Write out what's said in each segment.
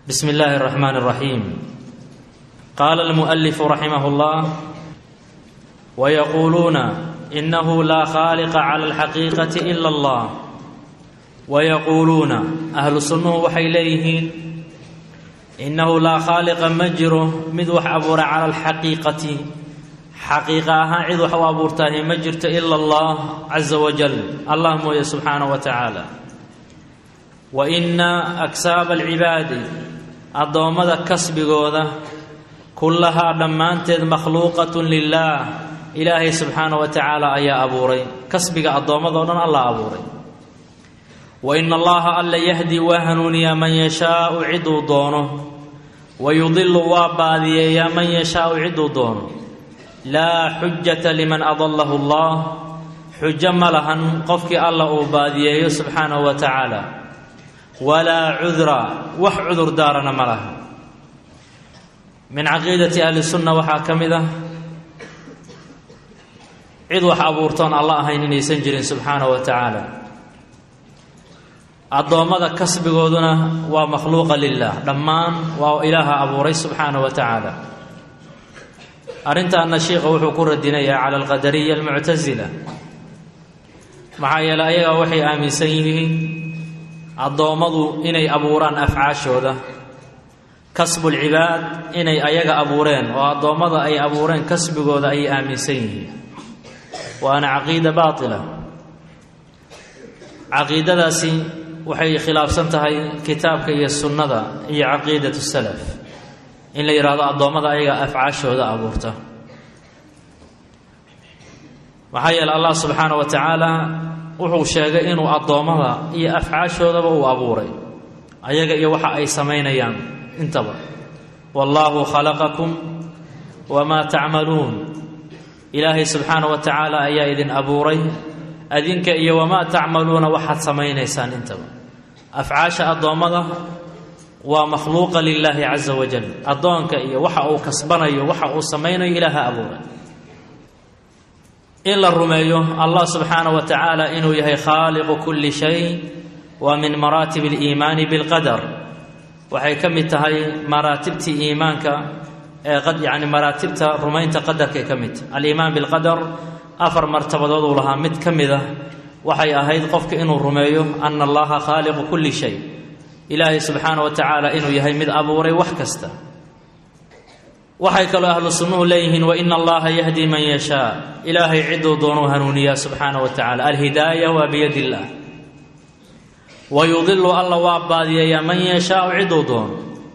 بسم الله الرحمن الرحيم قال المؤلف رحمه الله ويقولون انه لا خالق على الحقيقه الا الله ويقولون اهل السنه waxay leeyihiin innahu laa khaaliqa ma jiro mid wax abuura cala alxaqiiqati xaqiiqa ahaan cid wax u abuurtaahi ma jirto ila allah caza wajal allah mooye subxaanaه wa tacaala wa ina aksaaba alcibaadi addoommada kasbigooda kullahaa dhammaanteed makhluuqatun lilaah ilaahay subxaana wa tacaala ayaa abuuray kasbiga addoommadao dhan alla abuuray wa ina allaha alla yahdi waa hanuuniyaa man yashaau ciduu doono wa yudilu waa baadiyeeyaa man yashaau ciduu doono laa xujata liman adallahu allah xujo ma lahan qofkii alla uu baadiyeeyo subxaanahu wa tacaala walaa cudra wax cudur daarana ma laha min caqiidati ahli sunna waxaa ka mid ah cid wax abuurtoon alla ahayn inaysan jirin subxaanahu wa tacaala addoommada kasbigooduna waa makhluuqa lilah dhammaan waa ilaaha abuuray subxaanahu wa tacaala arrintaana sheikha wuxuu ku radinayaa cala alqadariya almuctasila maxaa yeeley ayagaa waxay aaminsan yihiin addoommadu inay abuuraan afcaashooda kasbulcibaad inay ayaga abuureen oo addoommada ay abuureen kasbigooda ayay aaminsan yihiin waana caqiida baatila caqiidadaasi waxay khilaafsan tahay kitaabka iyo sunnada iyo caqiidatu salaf in la yidhaahdo addoommada ayaga afcaashooda abuurta maxaa yeele allah subxaana wa tacaala wuxuu sheegay inuu addoommada iyo afcaashoodaba uu abuuray ayaga iyo waxa ay samaynayaan intaba wallaahu khalaqakum wamaa tacmaluun ilaahay subxaana wa tacaala ayaa idin abuuray adinka iyo wamaa tacmaluuna waxaad samaynaysaan intaba afcaasha addoommada waa makhluuqa lilaahi caza wajal addoonka iyo waxa uu kasbanayo waxa uu samaynayo ilaaha abuuray in la rumeeyo allah subxaana wa tacaala inuu yahay khaaliqu kulli shay waa min maraatib aliimaani bilqadar waxay ka mid tahay maraatibtii iimaanka ee yani maraatibta rumaynta qadarkay ka mid tahay aliimaan bilqadar afar martabadood uu lahaa mid ka mid ah waxay ahayd qofka inuu rumeeyo ana allaha khaaliqu kulli shay ilaahay subxaana wa tacaala inuu yahay mid abuuray wax kasta waxay kaloo ahlu sunnuhu leeyihiin waina allaha yahdi man yashaa ilaahay ciduu doonuu hanuuniyaa subxaana wa tacala alhidaaya waa biyadi illaah wa yudilu alla waa baadiyeeyaa man yashaau ciduu doono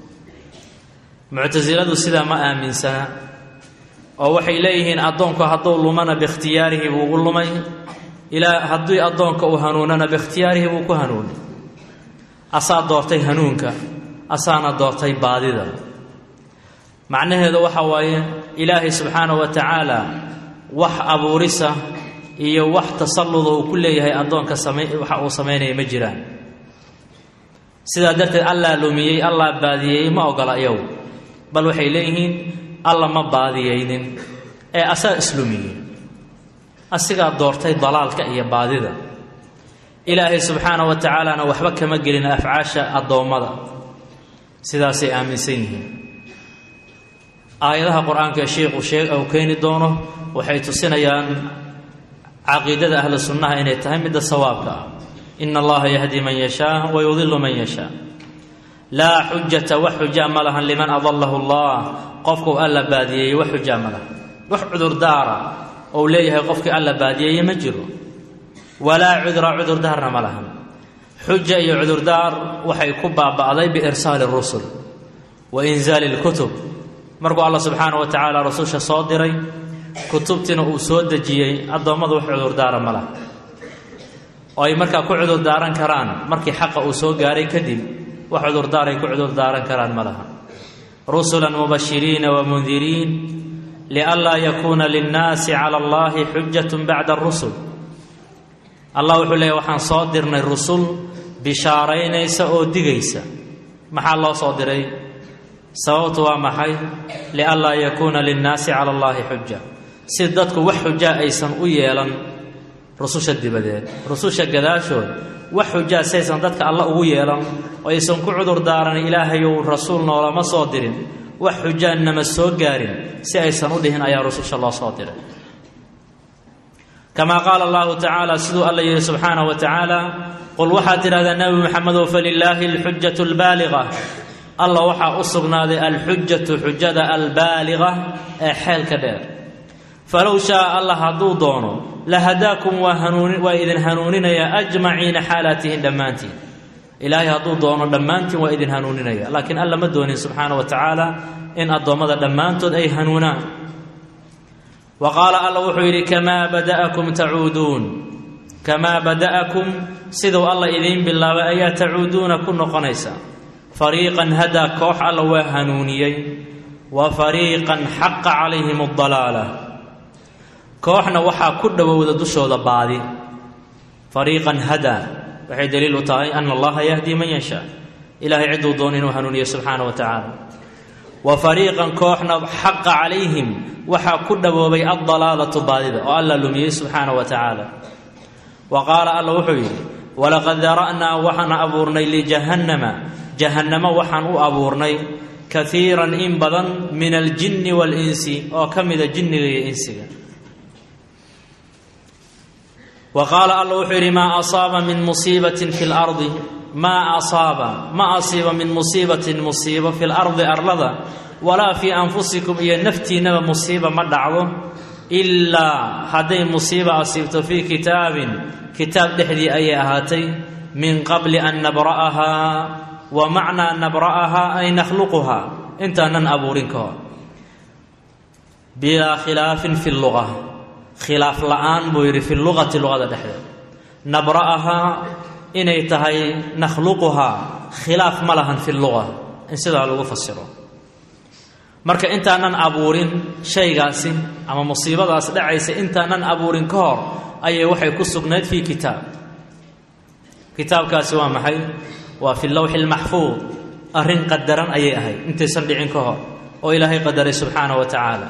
muctasiladu sidaa ma aaminsana oo waxay leeyihiin addoonku hadduu lumana biikhtiyaarihi buu ugu lumay ilaa haddii addoonka uu hanuunana biikhtiyaarihi buu ku hanuunay asaa doortay hanuunka asaana doortay baadida macnaheedu waxa waaye ilaahay subxaana wa tacaala wax abuurisa iyo wax tasalluda uu ku leeyahay addoonka sama waxa uu samaynaya ma jiraan sidaa darteed allaa lumiyey allaa baadiyeeyey ma ogola iyagu bal waxay leeyihiin alla ma baadiyeynin ee asaa islumiyey asigaa doortay dalaalka iyo baadida ilaahay subxaana wa tacaalana waxba kama gelin afcaasha addoommada sidaasay aaminsan yihiin aayadaha qur-aanka shiikhu shee uu keeni doono waxay tusinayaan caqiidada ahlu sunnaha inay tahay midda sawaabka ah ina allaha yahdi man yashaa wa yudilu man yashaa laa xujata wax xujaa ma lahan liman adalahu allah qofkuu alla baadiyeeyey wax xujaa ma lahan wax cudurdaara ou leeyahay qofkii alla baadiyeeye ma jiro walaa cudra cudurdaarna ma lahan xuja iyo cudurdaar waxay ku baaba'day biirsaali rusul wa inzaali lkutub markuu alla subxaana wa tacaala rasusha soo diray kutubtiina uu soo dejiyey addoommadu wax cudurdaara ma laha oo ay markaa ku cudurdaaran karaan markii xaqa uu soo gaaray kadib wax cudurdaaray ku cudurdaaran karaan ma laha rusulan mubashiriina wa mundiriin lianlaa yakuuna linnaasi cala allahi xujatun bacda arusul allah wuxuu leeyahy waxaan soo dirnay rusul bishaaraynaysa oo digaysa maxaa loo soo diray sababtu waa maxay lianlaa yakuuna linnaasi cala allahi xuja si dadku wax xujaa aysan u yeelan rususha dibadeed rususha gadaashood wax xujaa saysan dadka alla ugu yeelan oo aysan ku cudur daaran ilaahayow rasuul noolama soo dirin wax xujaannama soo gaarin si aysan u dhihin ayaa rususha loo soo diray kamaa qaala allahu tacaala siduu alla yidhi subxaanahu wa tacaala qul waxaad tidhahdaa nebi maxamedow falilaahi alxujatu albaaliqa alla waxaa u sugnaaday alxujatu xujada albaaliqa ee xeelka dheer falow shaaa allah hadduu doono la hadaakum waa hanuuni waa idin hanuuninaya ajmaciina xaalaatihin dhammaantiin ilaahay hadduu doono dhammaantiin waa idin hanuuninaya laakiin alla ma doonin subxaana wa tacaala in addoommada dhammaantood ay hanuunaan wa qaala alla wuxuu yidhi kamaa bada'akum tacuuduun kamaa bada'akum siduu alla idiin bilaabay ayaa tacuuduuna ku noqonaysa fariiqan hadaa koox alla waa hanuuniyey wa fariiqan xaqa calayhim adalaala kooxna waxaa ku dhowowda dushooda baadi fariiqan hadaa waxay daliil u tahay ana allaha yahdi man yashaa ilahay cidduu doon inuu hanuuniyo subxaana wa tacaala wa fariiqan kooxna xaqa calayhim waxaa ku dhawoobay addalaalatu baadida oo alla lumiyey subxaana wa tacaala wa qaala alla wuxuu yidhi walaqad dara'naa waxaan abuurnay lijahannama jahannamo waxaan u abuurnay kaiiran in badan min aljinni waalinsi oo ka mida jinniga iyo insiga wa qaala alla wuxuu yidhi maa asaaba min musiibatin fi lardi maa asaaba ma asiiba min musiibatin musiibo fi lardi arlada walaa fii anfusikum iyo naftiinnaba musiiba ma dhacdo ilaa hadday musiiba asiibto fii kitaabin kitaab dhexdii ayay ahaatay min qabli an nabra'ahaa wa macnaa nabra'ahaa ay nakhluquhaa intaanan abuurin ka hor bilaa khilaafin fi luga khilaaf la'aan buu yidhi fi luqati luqada dhexdeed nabra'ahaa inay tahay nakhluquhaa khilaaf ma lahan fi luga in sidaa lagu fasiro marka intaanan abuurin shaygaasi ama musiibadaas dhacaysa intaanan abuurin ka hor ayay waxay ku sugnayd fii kitaab kitaabkaasi waa maxay waa fi lowxi lmaxfuud arrin qadaran ayay ahayd intaysan dhicin ka hor oo ilaahay qadaray subxaana wa tacaala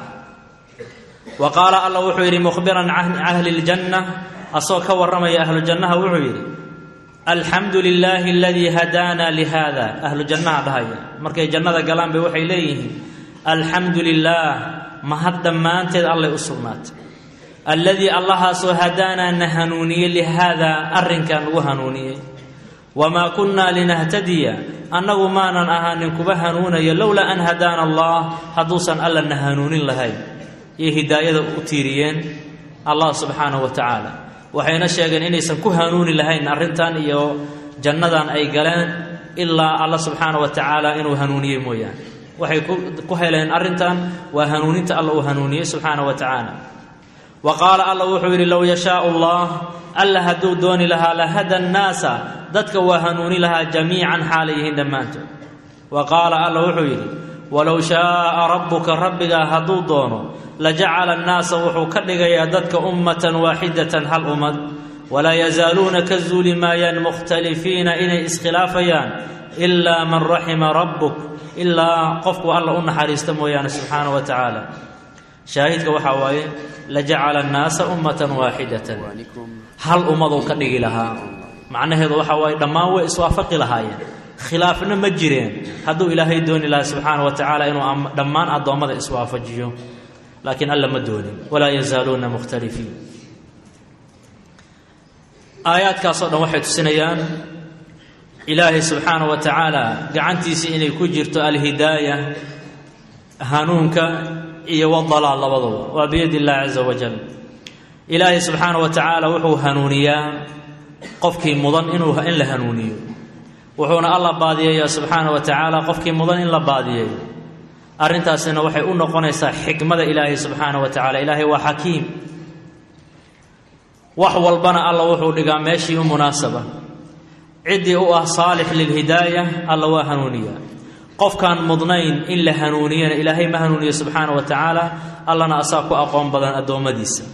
wa qaala alla wuxuu yidhi mukhbiran can ahli ljanna asagoo ka warramaya ahlu jannaha wuxuu yidhi alxamdu lilaahi aladii hadaana lihada ahlu jannaha dhahaya markay jannada galaan bay waxay leeyihiin alxamdu lilaah mahad dhammaanteed allay u sugnaatay alladii allahaasoo hadaanaa na hanuuniyey lihaadaa arrinkan ugu hanuuniyey wamaa kunnaa linahtadiya annagu maanan ahaanin kuba hanuunaya lowlaa an hadaana allah hadduusan alla na hanuunin lahayn iyo hidaayada u tiiriyeen allah subxaanahu wa tacaala waxayna sheegeen inaysan ku hanuuni lahayn arrintan iyo jannadan ay galeen ilaa alla subxaana wa tacaala inuu hanuuniyey mooyaane waxay ku heleen arrintan waa hanuuninta alla uu hanuuniyey subxaana wa tacaala wa qaala alla wuxuu yidhi low yashaau allah alla hadduu dooni lahaa lahada nnaasa dadka waa hanuuni lahaa jamiican xaalay yihiin dhammaantood wa qaala alla wuxuu yidhi walow shaaa rabbuka rabbigaa hadduu doono lajacala annaasa wuxuu ka dhigayaa dadka ummatan waaxidatan hal ummad walaa yazaaluuna ka zuuli maayaan mukhtalifiina inay iskhilaafayaan ilaa man raxima rabbuk ilaa qofku alla u naxariista mooyaane subxaana wa tacaala shaahidka waxaa waaye lajacala annaasa ummatan waaxidatan hal ummaduu ka dhigi lahaa macnaheedu waxaa waaye dhammaan way iswaafaqi lahaayeen khilaafna ma jireen hadduu ilaahay dooni lahaa subxaana wa tacaala inuu dhammaan addoommada iswaafajiyo laakiin alla ma doonin walaa yazaaluuna mukhtalifiin aayaadkaasoo dhan waxay tusinayaan ilaahay subxaana wa tacaala gacantiisii inay ku jirto alhidaaya hanuunka iyo wadalaal labaduba waa biyadi illahi caza wajal ilaahay subxaana wa tacaala wuxuu hanuuniyaa qofkii mudan inuu in la hanuuniyo wuxuuna alla baadiyeeyaa subxaana wa tacaala qofkii mudan in la baadiyeeyo arrintaasina waxay u noqonaysaa xikmada ilaahay subxaana wa tacala ilaahay waa xakiim wax walbana alla wuxuu dhigaa meeshii u munaasaba ciddii u ah saalix lilhidaaya alla waa hanuuniyaa qofkaan mudnayn in la hanuuniyana ilaahay ma hanuuniyo subxaana wa tacaala allana asaa ku aqoon badan addoommadiisa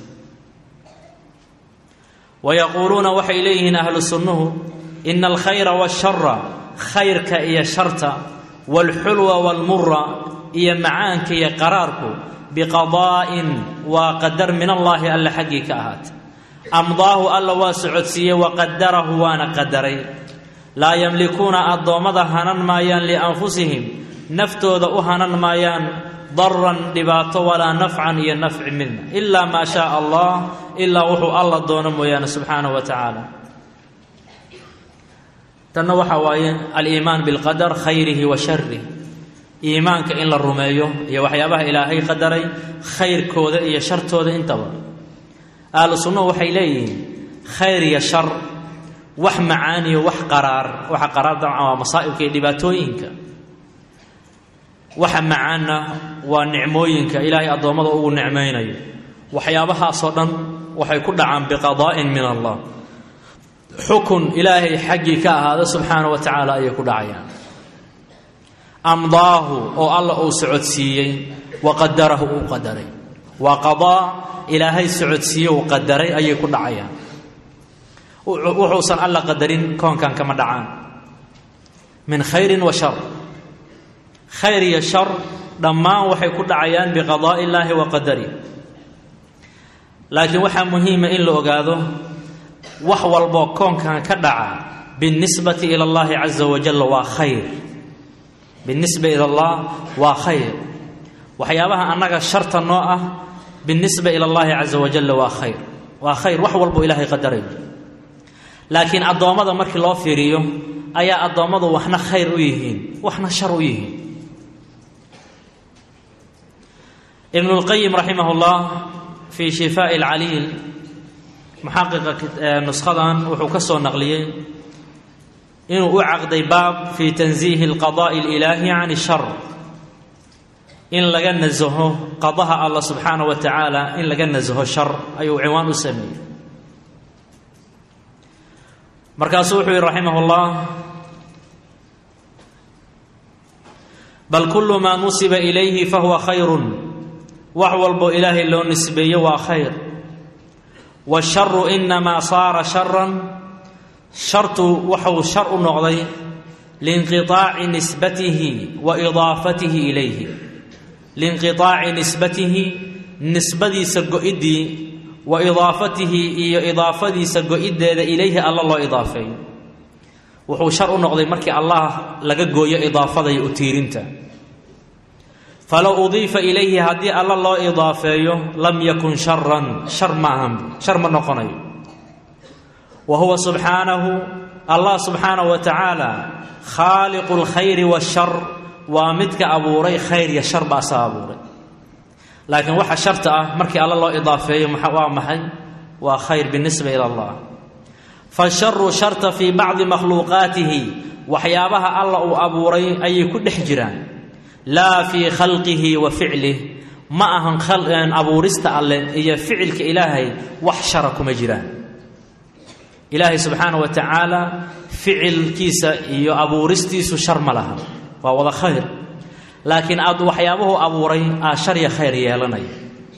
wa yaquuluuna waxay leeyihiin ahlu sunnuhu ina alkhayra waashara khayrka iyo sharta waalxulwa waalmura iyo macaanka iyo qaraarku biqadaa'in waa qadar min allaahi alle xaggii ka ahaatay amdaahu alla waa socodsiiyey waqadarahu waana qadaray laa yamlikuuna addoommada hanan maayaan lianfusihim naftooda u hanan maayaan daran dhibaato walaa nafcan iyo nafci midna ilaa maa shaaa allah ilaa wuxuu alla doono mooyaane subxaanahu wa tacaala tanna waxaa waaye aliimaan bilqadar khayrihi wa sharih iimaanka in la rumeeyo iyo waxyaabaha ilaahay qadaray khayrkooda iyo shartooda intaba ahlu sunnuhu waxay leeyihiin khayr iyo shar wax macaaniyo wax qaraar waxa qaraar dabcan waa masaa'ibka iyo dhibaatooyinka waxa macaanna waa nicmooyinka ilaahay addoommada ugu nicmaynayo waxyaabahaasoo dhan waxay ku dhacaan biqadaa'in min allah xukun ilaahay xaggii ka ahaada subxaana wa tacaala ayay ku dhacayaan amdaahu oo alla uu socodsiiyey wa qadarahu uu qadaray waa qadaa ilaahay socodsiiye uu qadaray ayay ku dhacayaan wuxuusan alla qadarin koonkan kama dhacaan min khayrin wa shar khayr iyo shar dhammaan waxay ku dhacayaan biqadaa'i illaahi wa qadarih laakiin waxaa muhiima in la ogaado wax walboo koonkan ka dhaca biاlnisbati ila اllahi caza wajal waa khayr biاlnisba ila allah waa khayr waxyaabaha annaga sharta noo ah biاlnisba ila اllahi caza wajal waa khayr waa khayr wax walbo ilaahay qadaray laakiin addoommada markii loo fiiriyo ayaa addoommadu waxna khayr u yihiin waxna shar u yihiin ibn اlqayim raximah اllah fii shifaaءi اlcaliil muxaqiqa nushadan wuxuu ka soo naqliyey inuu u caqday baab fii tansiihi اlqadaءi اlilaahi can shar in laga nasaho qadaha allah subxaanaه wa tacaala in laga nasaho shar ayuu ciwaan u sameeyey markaasuu wuxuu yihi raximah اllah bal kulu maa nusiba ilayhi fahuwa khayru wax walbo ilaahay loo nisbeeyo waa khayr waasharu inamaa saara sharan shartu waxuu shar u noqday liinqiطaaci nisbatihi wa idaafatihi ilayhi liinqiطaaci nisbatihi nisbadiisa go-iddii wa idaafatihi iyo idaafadiisa go-iddeeda ilayhi alla loo idaafeeyo wuxuu shar u noqday markii allah laga gooyo idaafada iyo utiirinta falow udiifa ilayhi haddii alla loo idaafeeyo lam yakun sharan shar maahan shar ma noqonayo wa huwa subxaanahu allah subxaanahu wa tacaala khaaliqu lkhayri washar waa midka abuuray khayr iyo shar baa saa abuuray laakiin waxa sharta ah markii alla loo idaafeeyo waa maxay waa khayr binisba ila allah fasharu sharta fii bacdi makhluuqaatihi waxyaabaha alla uu abuuray ayay ku dhex jiraan laa fii khalqihi wa ficlih ma ahan abuurista alleh iyo ficilka ilaahay wax shara kuma jiraan ilaahay subxaana wa tacaala ficilkiisa iyo abuuristiisu shar ma laha waa wada khayr laakiin aad waxyaabuhu abuuray aa shar iyo khayr yeelanaya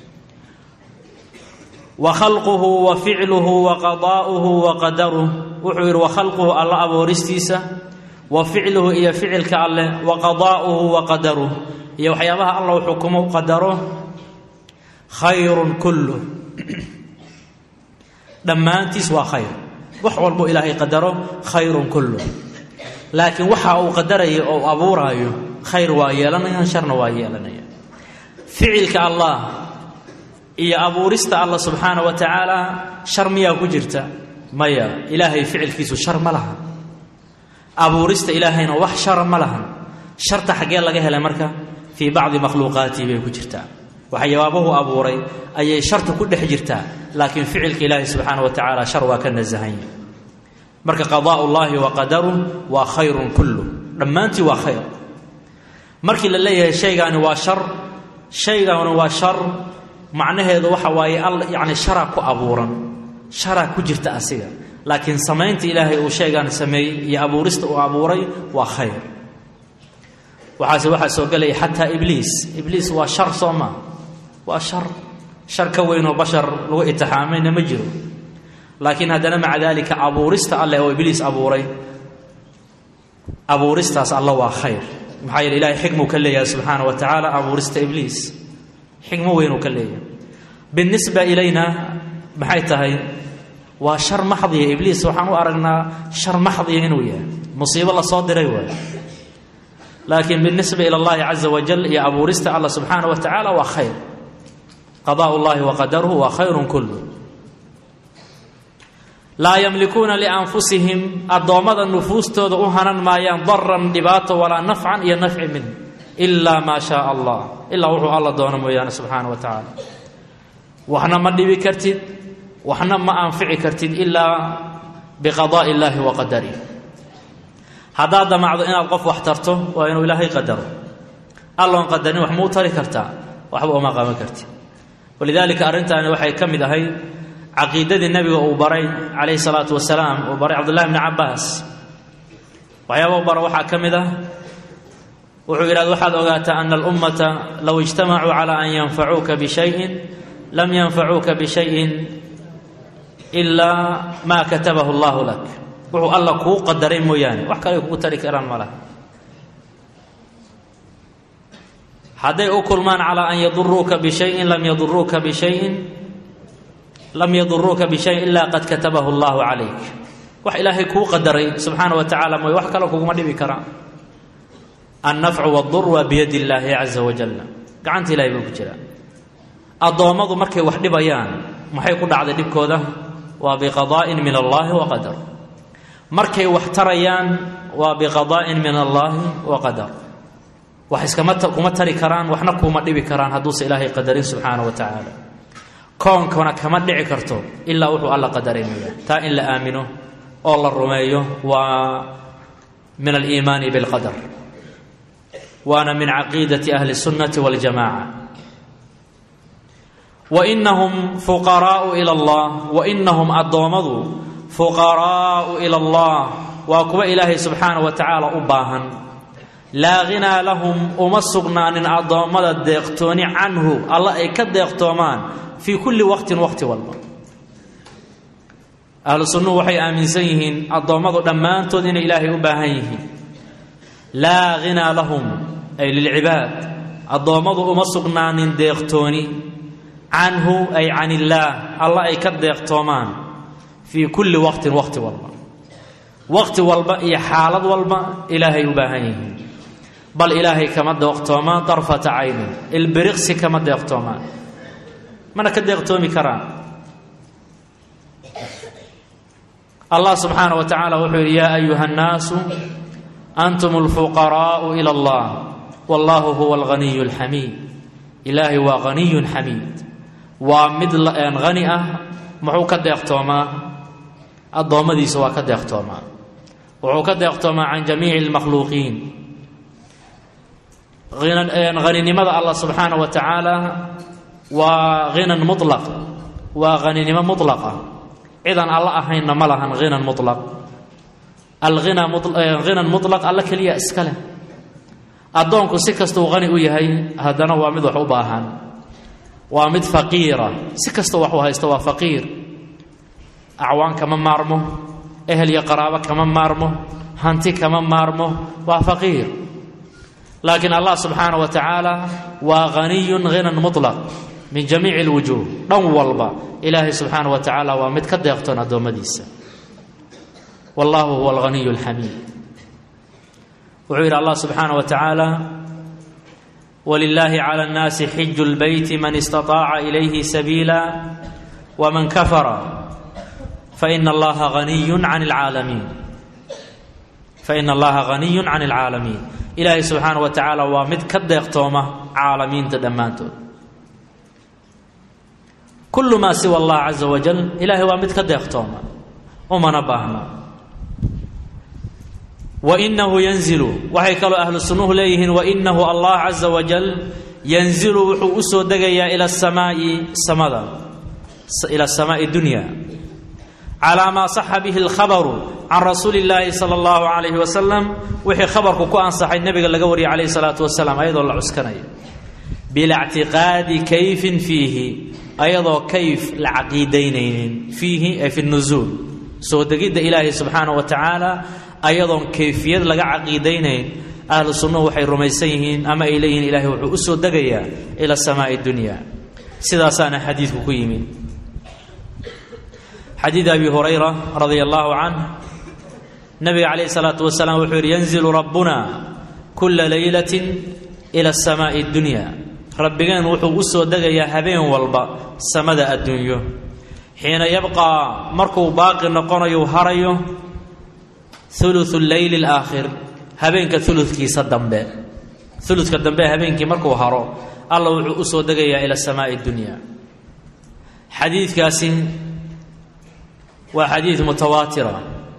wa khalquhu wa ficluhu wa qadaa'uhu wa qadaruh wuxuu yidhi wa khalquhu alla abuuristiisa wa ficluhu iyo ficilka alleh wa qadaa'uhu wa qadaruh iyo waxyaabaha alla uu xukumo qadaro khayrun kulluh dhammaantiis waa khayr wax walbuu ilaahay qadaro khayrun kulluh laakiin waxa uu qadaraya oo abuuraayo khayr waa yeelanayaan sharna waa yeelanayaan ficilka allah iyo abuurista allah subxaana wa tacaala shar miyaa ku jirta maya ilaahay ficilkiisu shar ma lahan abuurista ilaahayna wax shara ma lahan sharta xaggee laga helay marka fii bacdi makhluuqaatihi bay ku jirtaa waxyaabahu abuuray ayay sharta ku dhex jirtaa laakiin ficilka ilaahi subxaana wa tacaala shar waa ka nasahanya marka qadaa llaahi wa qadaruh waa khayrun kullu dhammaantii waa khayr markii la leeyahay shaygaani waa shar shaygaani waa shar macnaheedu waxa waaye yani sharaa ku abuuran sharaa ku jirta asiga laakiin samaynta ilaahay uu shaygaan sameeyey iyo abuurista uu abuuray waa khayr waxaase waxaa soo gelaya xataa ibliis ibliis waa shar soo maa waa shar shar ka weynoo bashar lagu itixaamayna ma jiro laakiin haddana maca daalika abuurista alleh oo ibliis abuuray abuuristaas alla waa khayr maxaa yeele ilahay xikmuu ka leeyahay subxaana wa tacaala abuurista ibliis xikmo weynuu ka leeyahay binisba ilayna maxay tahay waa shar maxdiya ibliis waxaan u aragnaa shar maxdiya inuu yahay musiibo lasoo diray waay laakiin binisba ila allahi caza wajal iyo abuurista allah subxaana wa tacaala waa khayr qadaa llahi wa qadaruhu waa khayrun kullu laa yamlikuuna lianfusihim addoommada nufuustooda u hanan maayaan daran dhibaato walaa nafcan iyo nafci min ilaa maa shaa allah ilaa wuxuu alla doono mooyaane subxaana wa tacaala waxna ma dhibi kartid waxna ma anfici kartid ilaa biqadaa'i illaahi wa qadarih haddaad damacdo inaad qof wax tarto waa inuu ilaahay qadaro alloon qadarin wax muu tari kartaa waxba uma qaban kartid walidaalika arrintaani waxay ka mid ahayd caqiidadii nebiga uu baray calayhi salaatu wasalaam uu baray cabdullahi bni cabbaas waxyaaba u bara waxaa ka mid ah wuxuu yidhahda waxaad ogaataa ana alummata low ijtamacuu calaa an yanfacuuka bishayin lam yanfacuuka bishayin ilaa maa katabahu allahu lak wuxuu alla kuu qadaray mooyaane wax kale ay kugu tari karaan ma laha hadday u kulmaan calaa an yaduruuka bishayin lam yaduruuka bishayin lam yaduruuka bishayin ilaa qad katabahu allahu calayk wax ilaahay kuu qadaray subxaana wa tacaala mooy wax kale kuguma dhibi karaan annafcu wadur waa biyadi illaahi caza wajalla gacanta ilahay buu ku jiraa addoommadu markay wax dhibayaan maxay ku dhacday dhibkooda waa biqadaa'in min allaahi wa qadar markay wax tarayaan waa biqadaa'in min allaahi wa qadar wax iskama kuma tari karaan waxna kuuma dhibi karaan hadduuse ilaahay qadarin subxaana wa tacaala koonkana kama dhici karto ilaa wuxuu alla qadaray mooya taa in la aamino oo la rumeeyo waa min aliimaani bilqadar waana min caqiidati ahli sunnati waljamaca wainahum fuqaraau ila allah wainahum addoommadu fuqaraau ila allah waa kuwa ilaahay subxaana wa tacaala u baahan laa ghinaa lahum uma sugnaanin addoommada deeqtooni canhu alla ay ka deeqtoomaan fii kulli waqtin waqti walba ahlu sunnuhu waxay aaminsan yihiin addoommadu dhammaantood inay ilaahay u baahan yihiin laa ghinaa lahum ay lilcibaad addoommadu uma sugnaanin deeqtooni canhu ay can illaah alla ay ka deeqtoomaan fii kulli waqtin waqti walba waqti walba iyo xaalad walba ilaahay u baahan yihiin bal ilaahay kama deeqtoomaan darfata caynin ilbiriqsi kama deeqtoomaan mana ka deeqtoomi karaan allah subxaana wa tacaala wuxuu yidhi yaa ayuha nnaasu antum alfuqaraa'u ila allah wallahu huwa alghaniyu alxamiid ilaahay waa haniyun xamiid waa mid hani ah muxuu ka deeqtoomaa addoommadiisa waa ka deeqtoomaa wuxuu ka deeqtoomaa can jamiici almakhluuqiin haninimada allah subxaana wa tacaala waa hinan mulaq waa haninimo mulaqa cidaan alla ahaynna ma lahan hinan mulaq alghina hinan mulaq alla keliya iska leh addoonku si kastuu hani u yahay haddana waa mid wax u baahan waa mid faqiira si kastoo wax u haysto waa faqiir acwaan kama maarmo ehel iyo qaraabo kama maarmo hanti kama maarmo waa faqiir laakiin allah subxaana wa tacaala waa haniyun hinan mulaq min jamiici alwujuuh dhan walba ilaahay subxaana wa tacaala waa mid ka deeqtoon addoommadiisa wallahu huwa alghaniyu alxamiid wuxuu yidhi allah subxaana wa tacaala walilaahi cala annaasi xiju lbeyti man istaطaaca ilayhi sabiila waman kafara faina allaha haniyun can alcaalamiin faina allaha haniyun can alcaalamiin ilaahay subxaana wa tacaala waa mid ka deeqtooma caalamiinta dhammaantood kullu maa siwa allah caza wajal ilaahay waa mid ka deeqtooma umana baahna wainahu yanzilu waxay kaloo ahlu sunnuhu leeyihiin wainahu allah caza wajal yanzilu wuxuu u soo degayaa ila samaai samada ila samaai dunya calaa maa saxa bihi alkhabaru can rasuuli illaahi sala allahu calayhi wasalam wixii khabarku ku ansaxay nebiga laga wariyay calayhi salaatu wasalaam ayadoo la cuskanaya bilactiqaadi kayfin fiihi ayadoo kayf la caqiidaynaynin fiihi ay fi nuzuul soo degidda ilaahi subxaana wa tacaala ayadoon kayfiyad laga caqiidaynayn ahlu sunnuhu waxay rumaysan yihiin ama ay leeyihiin ilaahay wuxuu u soo degayaa ila samaa'i dunya sidaasaana xadiidku ku yimid xadiid abi hurayra radia allahu canh nabiga calayh isalaatu wasalaam wuxuu yidhi yanzilu rabbuna kula leylatin ila asamaai addunya rabbigeen wuxuu u soo degayaa habeen walba samada adduunyo xiina yabqaa markuu baaqi noqonayo harayo uluثu leyli alaakhir habeenka uludkiisa dambe uludka dambe habeenkii markuu haro alla wuxuu u soo degayaa ila samaai dunya xadiidkaasi waa xadiid mutawaatira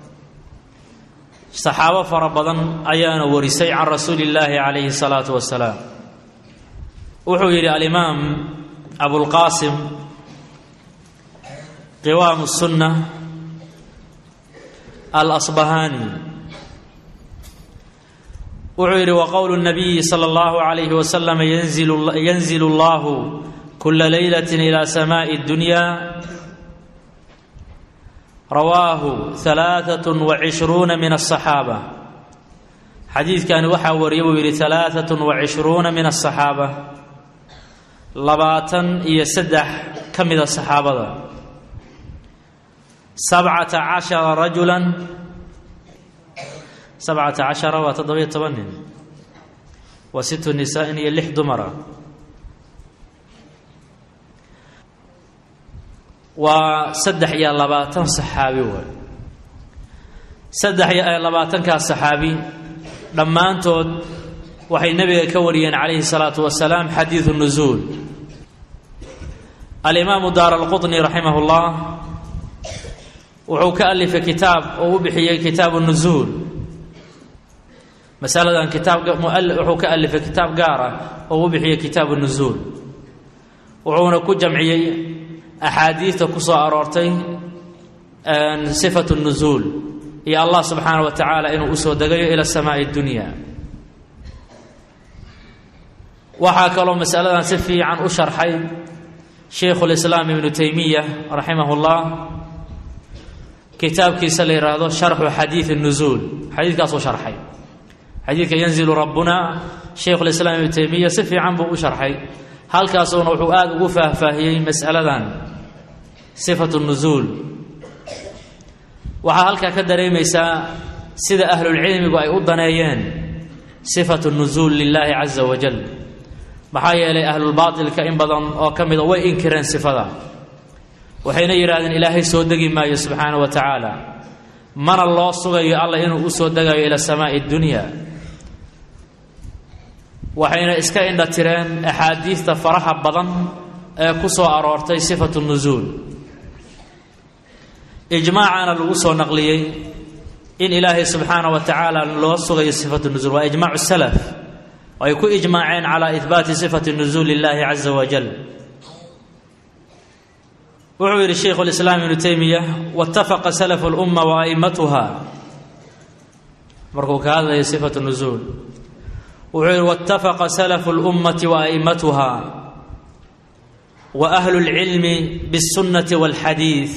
saxaabo fara badan ayaana warisay can rasuuli illaahi calayhi الsalaatu wasalaam wuxuu yidhi alimaam abulqaasim qiwaam الsunna alasbahaani wuxuu yidhi waqowlu الnabiyi salى اllahu عalayhi wasalam yanzilu اllahu kula leylaة ilى samaaءi اdunya rawaahu ثalaaثaة وacishruuna min الصaxaabة xadiidkani waxaa wariyay buu yidhi ثalaaثaة وacishruuna min الصaxaabة labaatan iyo saddex ka mida saxaabada sabcata cashara rajula sabcata cashara waa toddobiyo toban nin wa situ nisaain iyo lix dumara waa saddex iyo labaatan saxaabi waay saddex iyo labaatankaas saxaabi dhammaantood waxay nebiga ka wariyeen calayhi salaatu wasalaam xadiidu nusuul alimaamu daar alqutni raximah اllah wuxuu ka alifay kitaab oo u bixiyey kitaabu nusuul masaladan kitaab wuxuu ka alifay kitaab gaar ah oo u bixiyey kitaabu nusuul wuxuuna ku jamciyey axaadiidta ku soo aroortay sifatu nusuul iyo allah subxaana wa tacaala inuu usoo degayo ila samaai dunya waxaa kaloo masaladan si fiican u sharxay shaykhu lislaam ibnu taymiya raximah اllah kitaabkiisa la yidhaahdo sharxu xadiidi nusuul xadiidkaasuu sharxay xadiidka yanzilu rabbuna shaykhu lislaam ibnu taymiya si fiican buu u sharxay halkaasuuna wuxuu aada ugu faahfaahiyey mas'aladan sifatu nusuul waxaa halkaa ka dareemaysaa sida ahlulcilmigu ay u daneeyeen sifatu nusuul lilaahi caza wajal maxaa yeelay ahlulbaatilka in badan oo ka mida way inkireen sifada waxayna yidhahdeen ilaahay soo degi maayo subxaana wa tacaala mana loo sugayo alla inuu u soo degayo ila samaai dunya waxayna iska indha tireen axaadiidta faraha badan ee ku soo aroortay sifatu nusuul ijmaacana lagu soo naqliyey in ilaahay subxaana wa tacaala loo sugayo sifatu nusuul waa ijmaacu salaf ay ku ijmaaceen calaa ihbaati sifati nusuul illaahi caza wajal wuxuu yidhi shaykhu lislaam ibnu taymiya waitafaqa salafu lumma wa a'immatuha markuu ka hadlayo sifatu nusuul wuxuu yidhi waitafaqa salafu lummati wa a'immatuha wa ahlu lcilmi bاsunnati walxadiid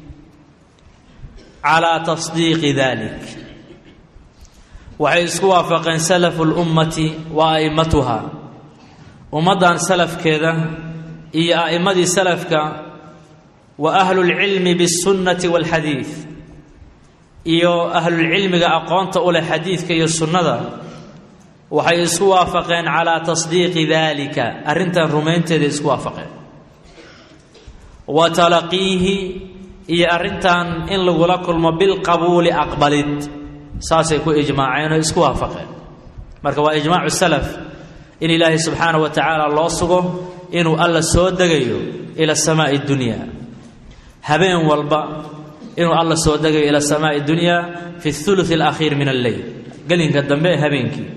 calaa tasdiiqi dalik waxay isku waafaqeen salafu lummati wa a'immatuha ummaddan salafkeeda iyo a'immadii salafka wa ahlulcilmi bisunnati walxadiid iyo ahlulcilmiga aqoonta u leh xadiidka iyo sunnada waxay isku waafaqeen calaa tasdiiqi dalika arrintan rumaynteeda isku waafaqeen wa talaqiihi iyo arrintan in lagula kulmo bilqabuuli aqbalid saasay ku ijmaaceen oo isku waafaqeen marka waa ijmaacu salaf in ilaahay subxaana wa tacaala loo sugo inuu alla soo degayo ila samaai dunya habeen walba inuu alla soo degayo ila samaai dunya fi thuluth alakhiir min alleyl gelinka dambe ee habeenkii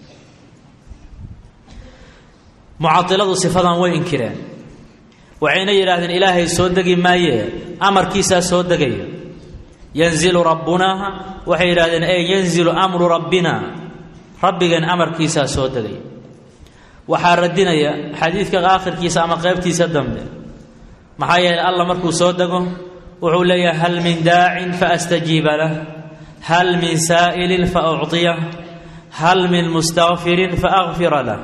mucailadu sifadan way inkireen waxayna yidhaahdeen ilaahay soo degi maaye amarkiisaa soo degaya yanzilu rabbuna waxay yidhahdeen e yanzilu amru rabbina rabbigeen amarkiisaa soo degaya waxaa radinaya xadiidka aakhirkiisa ama qeybtiisa dambe maxaa yeelay alla markuu soo dego wuxuu leeyahay hal min daacin faastajiiba lah hal min saa'ilin faucطiyah hal min mustakfirin faakfira lah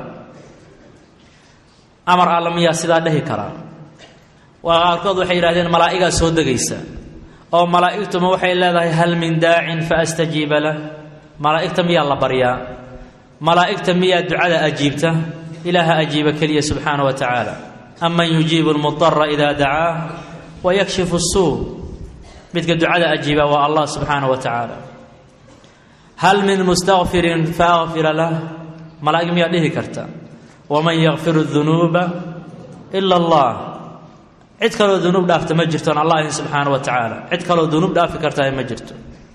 amar alla miyaa sidaa dhehi karaa waa qaarkood waxay yidhahdeen malaa'igaa soo degaysa oo malaa'igtuma waxay leedahay hal min daacin fa astajiiba lah malaa'igta miyaa la baryaa malaa'igta miyaa ducada ajiibta ilaaha ajiiba keliya subxaana wa tacaala aman yujiibu lmudara idaa dacaah wa yakshifu suu midka ducada ajiiba waa allah subxaana wa tacaala hal min mustakfirin fa akfira lah malaa'ig miyaa dhihi karta waman yakfiru dunuuba ila allah cid kaloo dunuub dhaafta ma jirtoon allah ahin subxaana wa tacaala cid kaloo dunuub dhaafi kartaa ma jirto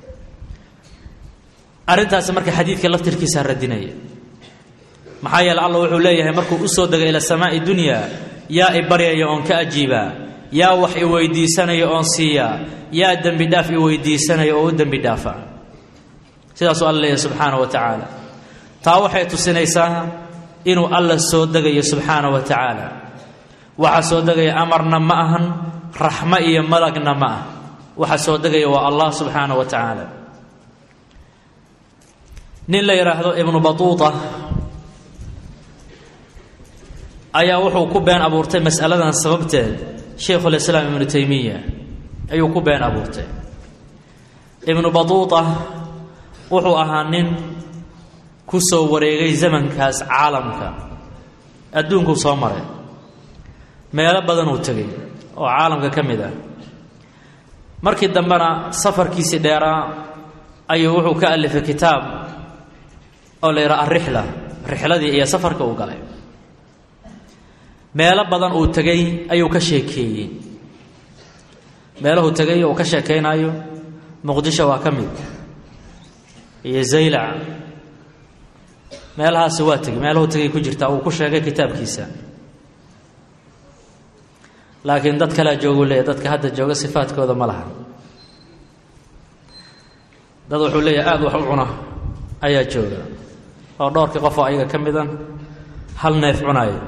arrintaasi marka xadiidka laftirkiisaa radinaya maxaa yeele allah wuxuu leeyahay markuu u soo degay ila samaa'i dunyaa yaa i baryaya oon ka ajiibaa yaa wax i weydiisanaya oon siiyaa yaa dembi dhaaf i weydiisanaya oo u dembi dhaafa sidaasuu alla leeyahay subxaana wa tacaala taa waxay tusinaysaa inuu alla soo degayo subxaana wa tacaala waxa soo degaya amarna ma ahan raxmo iyo malagna ma ah waxa soo degaya waa allah subxaana wa tacaala nin la yidhaahdo ibnu batuuta ayaa wuxuu ku been abuurtay mas'aladan sababteed shaykhulislaam ibnu taymiya ayuu ku been abuurtay ibnu batuuta wuxuu ahaa nin ku soo wareegay zamankaas caalamka adduunkuu soo maray meelo badan uu tegay oo caalamka ka mid ah markii dambena safarkiisii dheeraa ayuu wuxuu ka alifay kitaab oo la yidhaha alrixla rixladii iyo safarka uu galay meelo badan uu tegay ayuu ka sheekeeyey meeluhuu tegay uu ka sheekaynayo muqdisho waa ka mid iyo zaylac meelahaasi waa tegey meeluhuu tegay ku jirtaa uu ku sheegay kitaabkiisa laakiin dad kalea joogu leeyahy dadka hadda jooga sifaadkooda ma laha dad wuxuu leeyahay aada wax u cuna ayaa jooga oo dhowrkii qofoo ayaga ka midan hal neef cunayo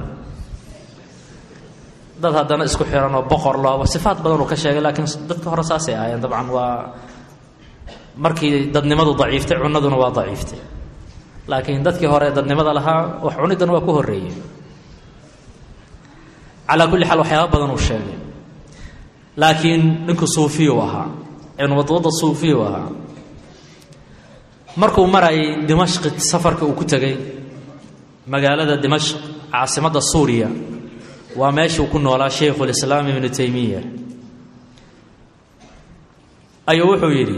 dad haddana isku xiran oo boqor looba sifaad badan uu ka sheegay laakiin dadka hore saasay ahaayeen dabcan waa markii dadnimadu daciiftay cunaduna waa daciiftay laakiin dadkii hore dadnimada lahaa wax cuniddana waa ku horreeyey calaa kulli xaal waxyaaba badan uu sheegay laakiin ninku suufiyu ahaa ibnubadwada suufiyu ahaa markuu marayay dimashqi safarka uu ku tegay magaalada dimashq caasimadda suuriya waa meeshuu ku noolaa shaykhulislaam ibnu taymiya ayuu wuxuu yidhi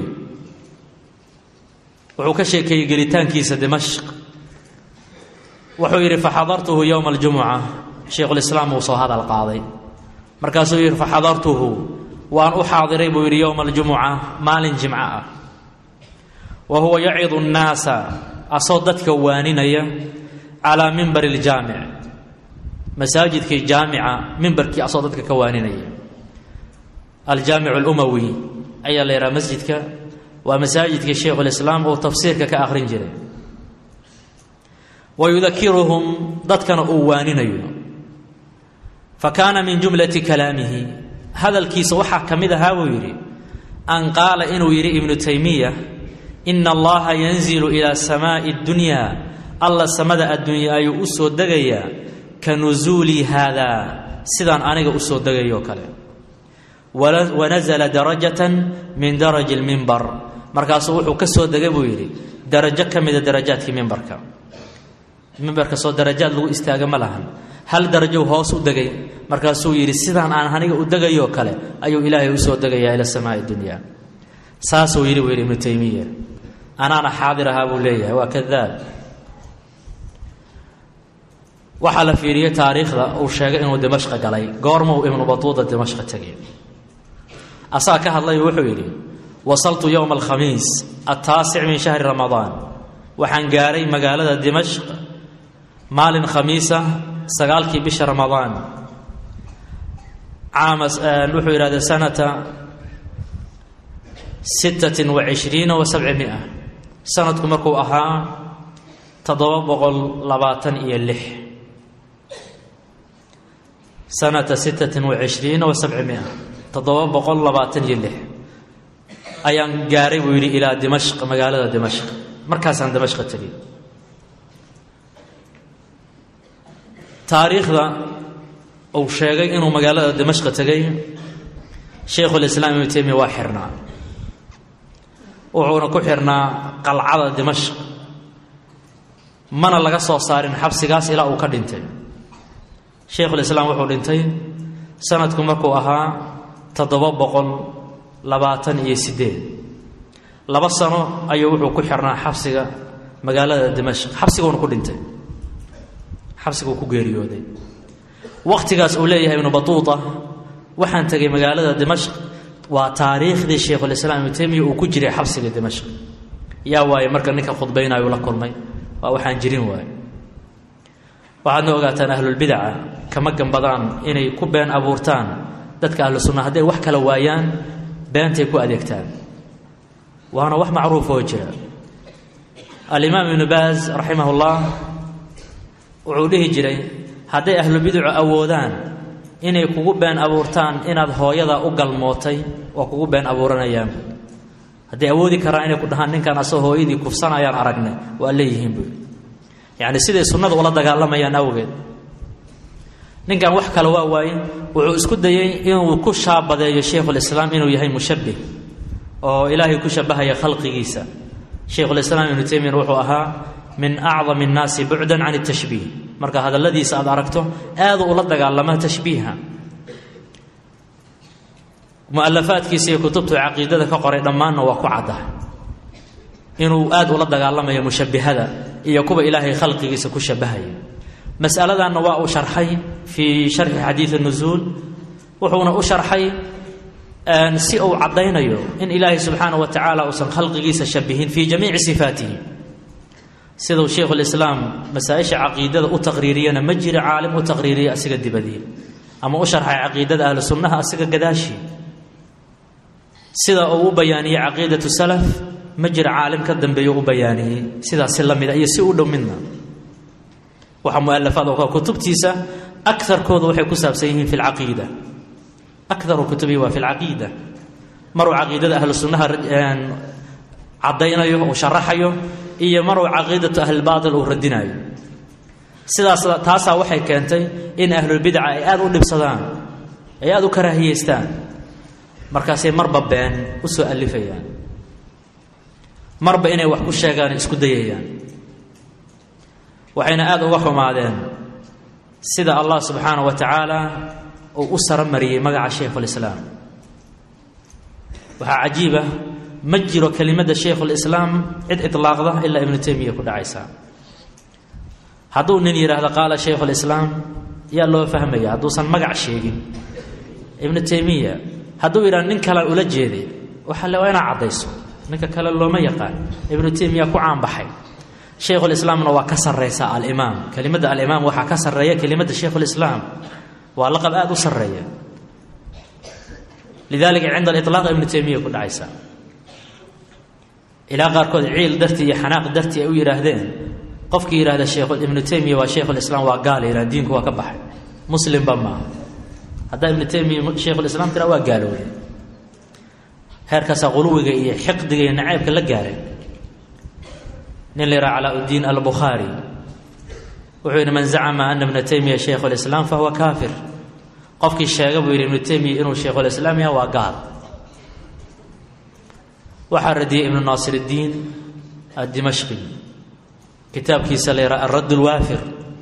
wuxuu ka sheekeeyey gelitaankiisa dimashq wuxuu yidhi faxadartuhu yowma aljumuca shaykhulislaam uu soo hadal qaaday markaasuu yidhi faxadartuhu waan u xaadiray buu yidhi yowma aljumuca maalin jimco ah wa huwa yacidu nnaasa asoo dadka waaninaya calaa mimbari iljaamic masaajidkii jaamica mimbarkii asoo dadka ka waaninaya aljaamic alumawi ayaa la yidhaha masjidka waa masaajidkii shaykhulislaam uu tafsiirka ka akhrin jiray wa yudakiruhum dadkana uu waaninayo fa kaana min jumlati kalaamihi hadalkiisa waxaa ka mid ahaa buu yidhi an qaala inuu yidhi ibnu taymiya ina allaha yanzilu ilaa samaa'i اddunyaa alla samada addunya ayuu u soo degayaa ka nusuulii haadaa sidaan aniga u soo degayoo kale wanasala darajatan min daraji اlmimbar markaasuu wuxuu ka soo degay buu yidhi darajo ka mida darajaadkii mimbarka mimbarka soo darajaad lagu istaaga ma lahan hal darajow hoos u degay markaasuu yidhi sidaan aan aniga u degayoo kale ayuu ilaahay u soo degayaa ila samaa'i dunya saasuu yidhi buu yidhi ibnu taymiya anaana xaadir ahaa buu leeyahay waa kadaab waxaa la fiiriyey taariikhda uu sheegay inuu dimashqa galay goormuu ibnu batuuda dimashqa tegay asaa ka hadlay wuxuu yidhi wasaltu yowma alkhamiis altaasic min shahri ramadaan waxaan gaaray magaalada dimashq maalin khamiisa sagaalkii bisha ramadaan caama wuxuu yidhahda sanata sittatin wa cishriina wa sabci mia sanadku markuu ahaa toddoba boqol labaatan iyo lix sanata sittatin wa cishriina wa sabci mia toddoba boqol labaatan iyo lix ayaan gaaray buu yidhi ilaa dimashq magaalada dimashq markaasaan dimashqa tegey taariikhda uu sheegay inuu magaalada dimashqa tegay shaykhulislaam ibnu taymiya waa xirnaa wuxuuna ku xirnaa qalcada dimashq mana laga soo saarin xabsigaas ilaa uu ka dhintay sheikhulislaam wuxuu dhintay sanadku markuu ahaa toddoba boqol labaatan iyo siddeed laba sano ayuu wuxuu ku xirnaa xabsiga magaalada dimashq xabsiguuna ku dhintay xabsiguu ku geeriyooday wakhtigaas uu leeyahay ibnu batuuta waxaan tegay magaalada dimashq waa taariikhdii sheikhulislaam ibnu taymiya uu ku jiray xabsiga dimashq yaa waaye marka ninka khudbaynaayuu la kulmay waa waxaan jirin waaye waxaadna ogaataan ahlulbidaca kama gambadaan inay ku been abuurtaan dadka ahlu sunna hadday wax kala waayaan beentay ku adeegtaan waana wax macruuf oo jira alimaam ibnu baaz raximah ullah wuxuu dhihi jiray hadday ahlubidacu awoodaan inay kugu been abuurtaan inaad hooyada u galmootay waa kugu been abuuranayaan hadday awoodi karaan inay ku dhahaan ninkan asoo hooyadii kufsanayaan aragne waa leeyihiin buui yacni siday sunnada ula dagaalamayaan awgeed ninkan wax kale waa waaye wuxuu isku dayey inuu ku shaabadeeyo sheikhulislaam inuu yahay mushabbih oo ilaahay ku shabahaya khalqigiisa sheikhulislaam ibnu taymiyan wuxuu ahaa min acdam annaasi bucdan can tashbiih marka hadalladiisa aad aragto aadu ula dagaalama tashbiiha mualafaadkiisa iyo kutubtuu caqiidada ka qoray dhammaanna waa ku cadda inuu aad ula dagaalamayo mushabbihada iyo kuwa ilaahay khalqigiisa ku shabahaya masaladanna waa uu sharxay fii sharxi xadiidi nusuul wuxuuna u sharxay si uu caddaynayo in ilaahay subxaana wa tacaala uusan khalqigiisa shabihin fii jamiici sifaatihi siduu sheikhulislaam masaa-isha caqiidada u taqriiriyana ma jira caalim u taqriiriya asiga dibadii ama u sharxay caqiidada ahlu sunnaha asiga gadaashii sida uu u bayaaniyey caqiidatu salaf ma jira caalim ka dambeeyo u bayaaniyey sidaas si la mida iyo si u dhow midna waxaa mualafaad oo kutubtiisa akarkooda waxay ku saabsan yihiin fi lcaqiida akaru kutubihi waa fi lcaqiida maruu caqiidada ahlu sunnaha caddaynayo uu sharaxayo iyo maruu caqiidatu ahlilbaatil uu radinayo sidaas taasaa waxay keentay in ahlulbidca ay aada u dhibsadaan ay aada u karaahiyeystaan markaasay marba been u soo alifayaan marba inay wax ku sheegaan isku dayayaan waxayna aada uga xumaadeen sida allah subxaana wa tacaala uu u saro mariyey magaca shaykhulislaam waxaa cajiiba ma jiro kelimadda shaykhulislaam cid itlaaqda ilaa ibnu taymiya ku dhacaysaa hadduu nin yidhaahdo qaala shaykhulislaam yaa loo fahmaya hadduusan magac sheegin ibnu taymiya hadduu yidhahdo nin kalean ula jeeday waxaa le waa inaa caddayso ninka kale looma yaqaan ibnu taymiya ku caanbaxay shaykhulislaamna waa ka sarraysa alimaam kelimadda alimaam waxaa ka sarreeya kelimadda shaykhulislaam waa laqab aada u sarreeya lidalika cinda aliطlaaq ibnu taymiya ku dhacaysa ilaa qaarkood ciil dartii iyo xanaaq dartii ay u yidhaahdeen qofkii yidhahda sheekh ibnu taymiya waa shaykhulislaam waa gaal yidhah diinku waa ka baxay muslimba maaha haddaa ibnu taymiya shaykhulislaam tira waa gaalowday heerkaasaa quluwiga iyo xiqdiga iyo naceybka la gaaray nin la yidhaha calaa-uddiin albukhaari wuxuu yidhi man zacama ana ibna taymiya shaykhu lislaam fahuwa kaafir qofkii sheega buu yidhi ibnu taymiya inuu shaykhulislaam yaha waa gaal waxaa radiyey ibnu naasir iddiin addimashqi kitaabkiisa la yidhaha alradd lwaafir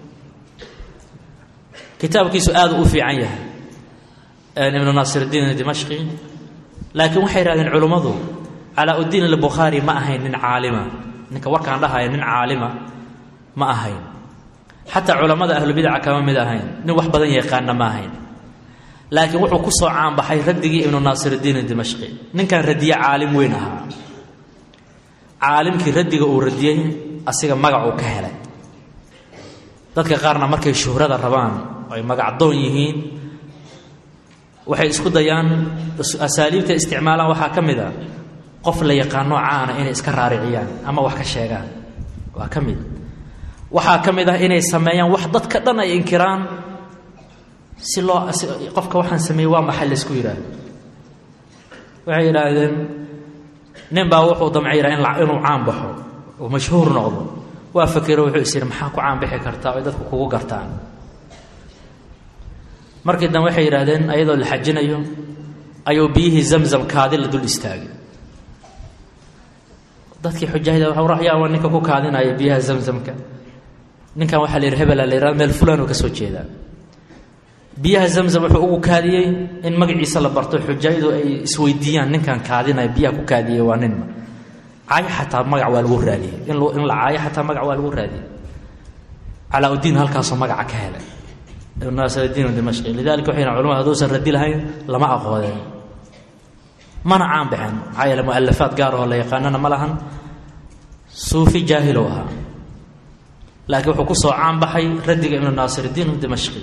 kitaabkiisu aada u fiican yahay ibnu naasir iddiin adimashqi laakiin waxay yidhahdeen culummadu calaa-uddiin albukhaari ma ahayn nin caalima ninka warkaan dhahaya nin caalima ma ahayn xataa culammada ahlubidaca kama mid ahayn nin wax badan yaqaana ma ahayn laakiin wuxuu ku soo caanbaxay raddigii ibnu naasiriddiin dimashqi ninkan radiye caalim weyn ahaa caalimkii raddiga uu radiyey asiga magacuu ka helay dadka qaarna markay shuhrada rabaan ay magacdoon yihiin waxay isku dayaan asaaliibta isticmaalaan waxaa ka mid a qof la yaqaano caana inay iska raariciyaan ama wax ka sheegaan waa ka mid waxaa ka mid ah inay sameeyaan wax dadka dhan ay inkiraan si loo qofka waxaan sameeyey waa maxay laysku yidhaahdo waxay yidhaahdeen nin baa wuxuu damcay yidhaha inuu caan baxo oo mashhuur noqdo waa fakero wuxuu is yidhi maxaa ku caan bixi kartaa oy dadku kugu gartaan markii dambe waxay yidhaahdeen ayadoo la xajinayo ayuu biyihii zamzam kaadi la dul istaagay dadkii xujaahida yaa waa ninka ku kaadinaya biyaha zamzamka ninkan waxaa la yidhi hebela la yihahdo meel fulan oo ka soo jeedaa biyaha zamzam wuxuu ugu kaadiyey in magaciisa la barto xujayadu ay isweydiiyaan ninkan kaadinaya biyaha ku kaadiyey waa ninma caayo xataa magac waa lagu raadiyey in la caayo xataa magac waa lagu raadiyey calaa-udiin halkaasoo magaca ka helay ibn naasirdiin dimashqi lidalika waxay yidhahan culamadu haduusan radi lahayn lama aqoodeen mana caan baxeen maxaa yeele mualafaad gaar oo la yaqaanana ma lahan suufi jaahilow ahaa laakiin wuxuu ku soo caan baxay radiga ibnu naasirdiin dimashqi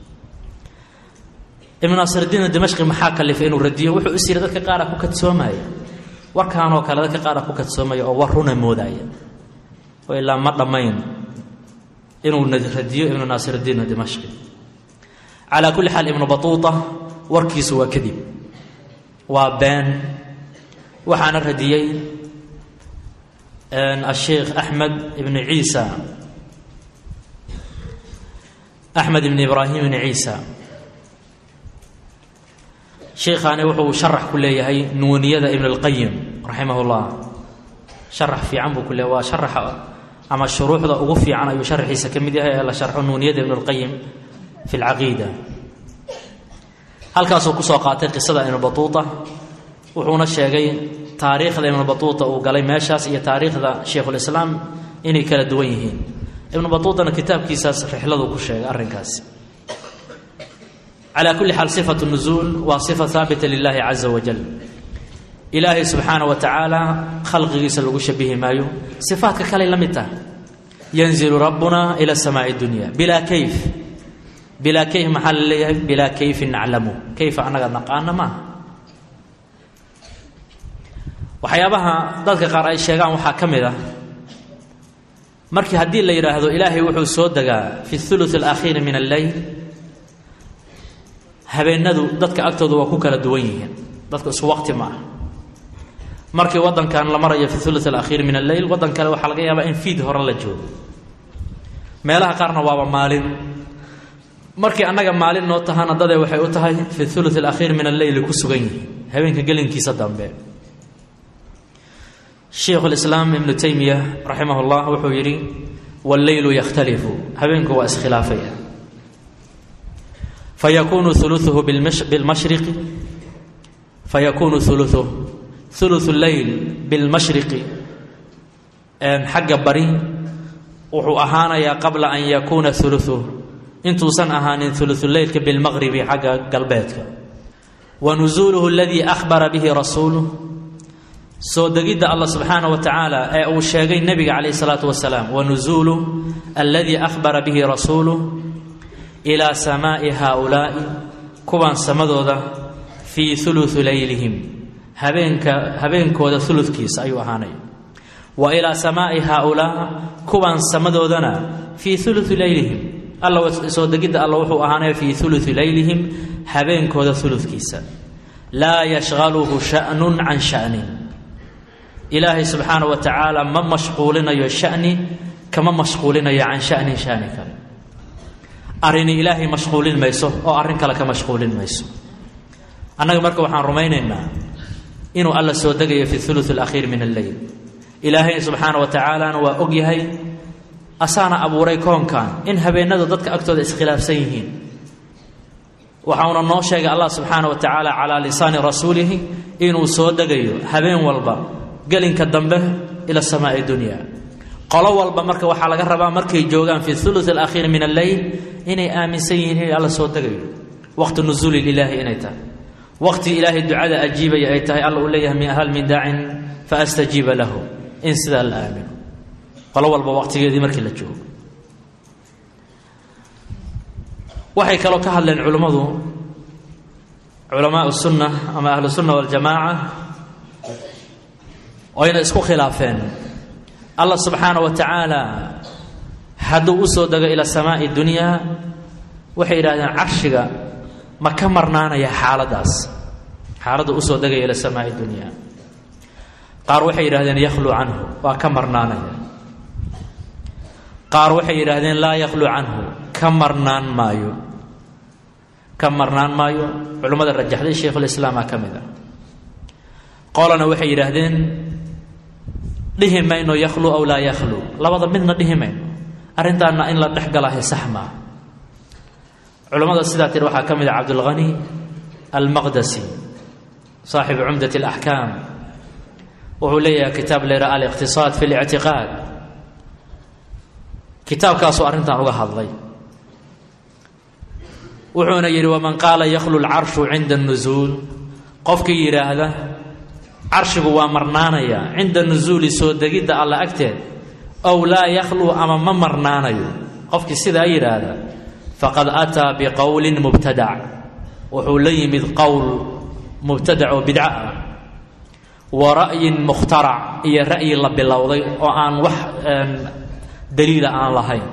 ibnu naasirdiin dimashqi maxaa kalifay inuu radiyo wuxuu is yidhi dadka qaara ku kadsoomaya warkaanoo kale dadka qaara ku kadsoomaya oo war runa moodaya oo ilaa ma dhammayn inuu radiyo ibnu naasirdiin dimashqi calaa kulli xaal ibnu batuuta warkiisu waa kadib waa been waxaana radiyey asheikh axmed ibnu ciisa axmed ibn ibraahim ibn ciisa sheikhaani wuxuu sharax ku leeyahay nuuniyada ibn اlqayim raximah اllah sharax fiican buu ku leeyahy waa sharaxa ama shuruuxda ugu fiican ayuu sharaxiisa ka mid yahay ee la sharxo nuuniyada ibn اlqayim fi اlcaqiida halkaasuu kusoo qaatay qisada ibn batuuta wuxuuna sheegay taariikhda ibn batuuta uu galay meeshaas iyo taariikhda sheikhulislaam inay kala duwan yihiin ibnu batuutana kitaabkiisaas rixladuu ku sheegay arrinkaasi calaa kulli xaal sifatu nuzuul waa sifa haabita lilahi caza wajal ilaahay subxaana wa tacaala khalqigiisa lagu shabihi maayo sifaadka kaley la mid tahay yanzilu rabbuna ila samaai dunya bilaa kayf bilaa kayf maxaa la leeyahay bilaa kayfin naclamu kayfa annaga naqaana maaha waxyaabaha dadka qaar ay sheegaan waxaa ka mid ah markii haddii la yidhaahdo ilaahay wuxuu soo degaa fi thuluth alakhiiri min alleyl habeenadu dadka agtooda waa ku kala duwan yihiin dadku isku waqti ma ah markii waddankan la marayo fi thuluth alakhiiri min alleyl waddan kale waxaa laga yaabaa in fiid hore la joogo meelaha qaarna waaba maalin markii annaga maalin noo tahana dadee waxay u tahay fi thuluth alakhiir min alleyli ku sugan yihiin habeenka gelinkiisa dambe sheikhu lislaam ibnu taymiya raximah llah wuxuu yidhi walleylu yakhtalifu habeenku waa iskhilaafaya fayakunu uluuhu bilmashriqi fayakunu uluuhu uluثu leyl bilmashriqi xagga bari wuxuu ahaanayaa qabla an yakuuna uluثuh intuusan ahaanin uluثuleylka bilmaqribi xagga galbeedka wa nusuuluhu aladii ahbara bihi rasuuluh soo degidda allah subxaana wa tacaala ee uu sheegay nebiga calayh isalaatu wasalaam wa nusuuluh aladii ahbara bihi rasuuluh ilaa samaa'i haaulaa'i kuwan samadooda fii uluثu leylihim habeenka habeenkooda uludkiisa ayuu ahaanaya wa ilaa samaa'i haaulaa kuwan samadoodana fii uluثi leylihim alla soo degidda alla wuxuu ahaanaya fii uluثi leylihim habeenkooda uludkiisa laa yashqaluhu sha'nun can sha'nin ilaahay subxaana wa tacaala ma mashquulinayo shani kama mashquulinayo can shanin shani kale arrini ilaahay mashquulin mayso oo arrin kale ka mashquulin mayso annaga marka waxaan rumaynaynaa inuu alla soo degayo fi uluث alakhiir min alleyl ilaahay subxaana wa tacaalana waa og yahay asaana abuuray koonkan in habeenadu dadka agtooda iskhilaafsan yihiin waxauna noo sheegay allah subxaana wa tacaala calaa lisaani rasuulihi inuu soo degayo habeen walba gelinka dambe ila samaai dunya qolo walba marka waxaa laga rabaa markay joogaan fi uluث alakhiir min alleyl inay aaminsan yihiin in alla soo degayo waqti nusuuli ilaahi inay tahay waqti ilaahay ducada ajiibaya ay tahay alla uu leeyahay hal min daacin faastajiiba lahu in sidaa la aamino qolo walba waqtigeedii markii la joogo waxay kaloo ka hadleen culimmadu culamaa sunna ama ahlu sunna waljamaaca oyna isku khilaafeen allah subxaana wa tacaala hadduu u soo dego ila samaa'i dunyaa waxay yidhahdeen carshiga ma ka marnaanaya xaaladdaas xaaladda usoo degaya ila samaa'i dunyaa qaar waxay yidhahdeen yakhluu canhu waa ka marnaanaya qaar waxay yidhaahdeen laa yakhluu canhu ka marnaan maayo ka marnaan maayo culimmada rajaxday shaykhulislaamaa ka mid ah qolana waxay yidhaahdeen dhihi mayno yakhluu aw laa yakhluu labada midna dhihi mayno arrintaana in la dhex galahay sax maa culammada sidaa tiri waxaa ka mid ah cabdulghani almaqdasi saaxibu cumdat alaxkaam wuxuu leeyahay kitaab layra aliqtisaad fi lictiqaad kitaabkaasuu arrintan uga hadlay wuxuuna yidhi waman qaala yakhlu lcarshu cinda nusuul qofkii yidhaahda carshigu waa marnaanaya cinda nusuuli soo degidda alla agteed ow laa yakhluu ama ma marnaanayo qofkii sidaa yidhaahda faqad ataa biqowlin mubtadac wuxuu la yimid qowl mubtadac oo bidco ah wa ra'yin mukhtarac iyo ra'yi la bilowday oo aan wax daliila aan lahayn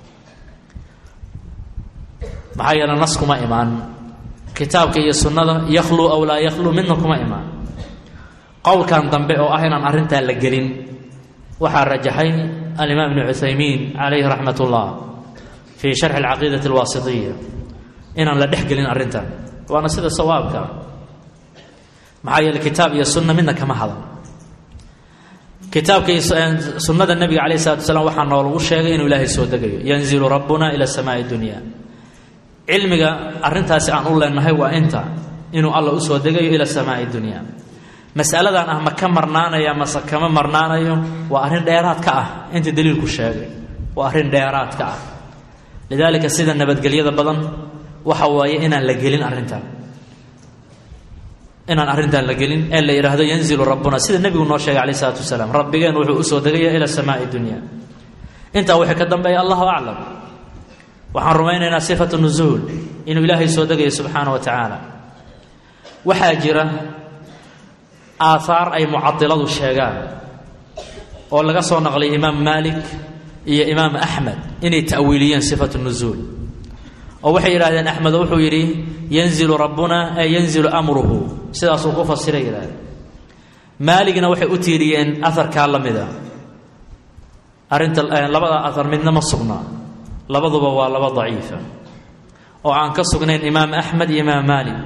maxaa yeele nas kuma imaan kitaabka iyo sunnada yakhluu aw laa yakhluu midna kuma imaan qowlkan dambe oo ah inaan arrintaa la gelin waxaa rajaxay alimaam ibnu cuthaymiin calayhi raxmat ullah fii sharxi alcaqiidati alwaasitiya inaan la dhex gelin arrintan waana sida sawaabka maxaa yeele kitaab iyo sunna midna kama hadan kitaabka iyo sunnada nebiga calayh salatu wasalaam waxaa noolagu sheegay inuu ilaahay soo degayo yanzilu rabbuna ila samaai dunya cilmiga arrintaasi aan u leenahay waa inta inuu alla u soo degayo ila samaai dunya masaladan ah ma ka marnaanaya mase kama marnaanayo waa arrin dheeraad ka ah inta daliilku sheegay waa arrin dheeraad ka ah lidaalika sida nabadgelyada badan waxa waaye inaan la gelin arrintan inaan arrintan la gelin ee la yidhaahdo yanzilu rabbuna sida nebigu noo sheegay calayh isalaatu wasalaam rabbigeen wuxuu usoo degaya ila samaai dunya intaa wixii ka dambeeya allahu aclam waxaan rumaynaynaa sifatu nusuul inuu ilaahay soo degayo subxaana wa tacaala waxaa jira aahaar ay mucadiladu sheegaan oo laga soo naqlay imaam maalik iyo imaam axmed inay ta'wiiliyeen sifatu nusuul oo waxay yidhahdeen axmed wuxuu yidhi yanzilu rabbuna ee yanzilu amruhu sidaasuu ku fasiray yidhahdeen maaligna waxay u tiiriyeen aharkaa la mida arrinta labada ahar midna ma sugnaa labaduba waa laba daciifa oo aan ka sugnayn imaam axmed iyo imaam maalik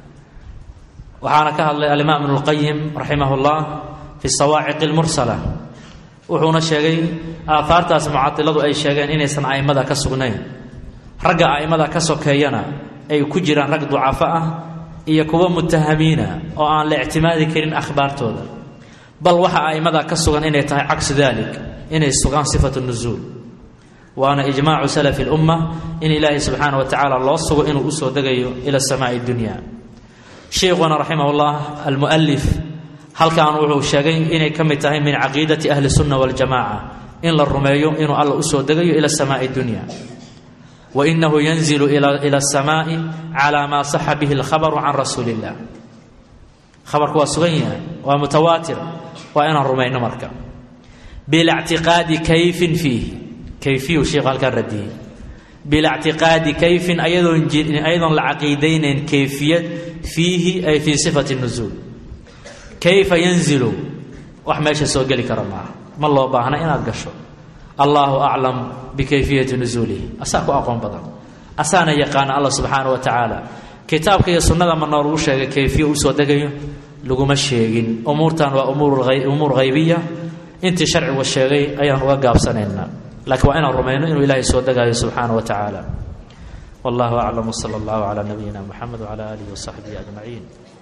waxaana ka hadlay alimaam ibnu lqayim raximah llah fi sawaaciq lmursala wuxuuna sheegay aahaartaas mucadiladu ay sheegeen inaysan a'immada ka sugnayn ragga a'immada ka sokeeyana ay ku jiraan rag ducafo ah iyo kuwa mutahamiina oo aan la ictimaadi karin akhbaartooda bal waxa a'immada ka sugan inay tahay cagsu dalik inay sugaan sifatu nusuul waana ijmaacu salafi lumma in ilaahay subxaana wa tacaala loo sugo inuu usoo degayo ila samaai dunya sheikhuna raximah llah almualif halkan wuxuu sheegay inay ka mid tahay min caqiidati ahli sunna waljamaca in la rumeeyo inuu alla usoo degayo ila samaai dunya wa inahu yanzilu ila asamaai cala maa saxa bihi alkhabaru can rasuuli illah khabarku waa sugan yahay waa mutawaatir waa inaan rumayno marka bilactiqaadi kayfin fiih kayfiyu sheikhu halkaan radiyey bilactiqaadi kayfin ayadoon ayadoon la caqiidaynayn kayfiyad fiihi ay fii sifati nusuul kayfa yanzilu wax meesha soo geli kara maaha ma loo baahna inaad gasho allahu aclam bikayfiyati nusuulihi asaa ku aqoon badan asaana yaqaana allah subxaana wa tacaala kitaabka iyo sunnada ma noolagu sheegay kayfiya usoo degayo laguma sheegin umuurtan waa umuur haybiya intii sharcigu sheegay ayaan uga gaabsanaynaa laakiin waa inaan rumayno inuu ilaahay soo degaayo subxaana wa tacaala wallahu aclam wsala allahu calaa nabiyina muxamed wcala aalihi wasaxbihi ajmaciin